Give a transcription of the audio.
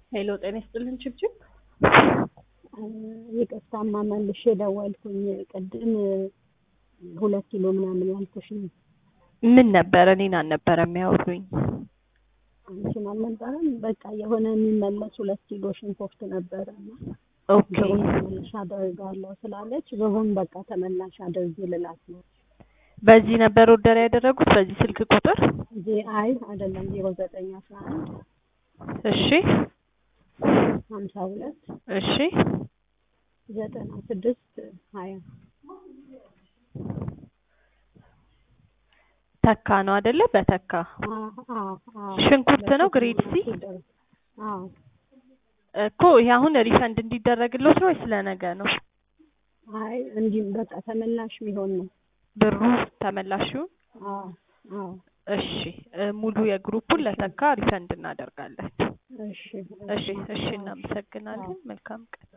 ሄሎ ጤና ይስጥልን ችብችብ ይቅርታማ መልሼ ደወልኩኝ። ቅድም ሁለት ኪሎ ምናምን ያልኩሽ ነው። ምን ነበረ? እኔን አልነበረ የሚያወሩኝ። አንቺን አልነበረም። በቃ የሆነ የሚመለስ ሁለት ኪሎ ሽንኩርት ነበረ እና ኦኬ ብሩን ተመላሽ አደርጋለሁ ስላለች ብሩን በቃ ተመላሽ አድርጊ ልላት ነው በዚህ ነበር ኦርደር ያደረጉት በዚህ ስልክ ቁጥር? እንጂ አይ አይደለም ዜሮ ዘጠኝ አስራ አንድ እሺ ሀምሳ ሁለት እሺ ዘጠና ስድስት ሀያ ተካ ነው አይደለ? በተካ ሽንኩርት ነው ግሬድ ሲ? አዎ እኮ ይሄ አሁን ሪፈንድ እንዲደረግልዎት ነው ወይስ ለነገ ነው? አይ እንዲህ በቃ ተመላሽ የሚሆን ነው። ብሩ ተመላሹን? አዎ አዎ እሺ እ ሙሉ የግሩፑን ለተካ ሪፈንድ እናደርጋለን። እሺ እሺ እሺ እናመሰግናለን። መልካም ቀን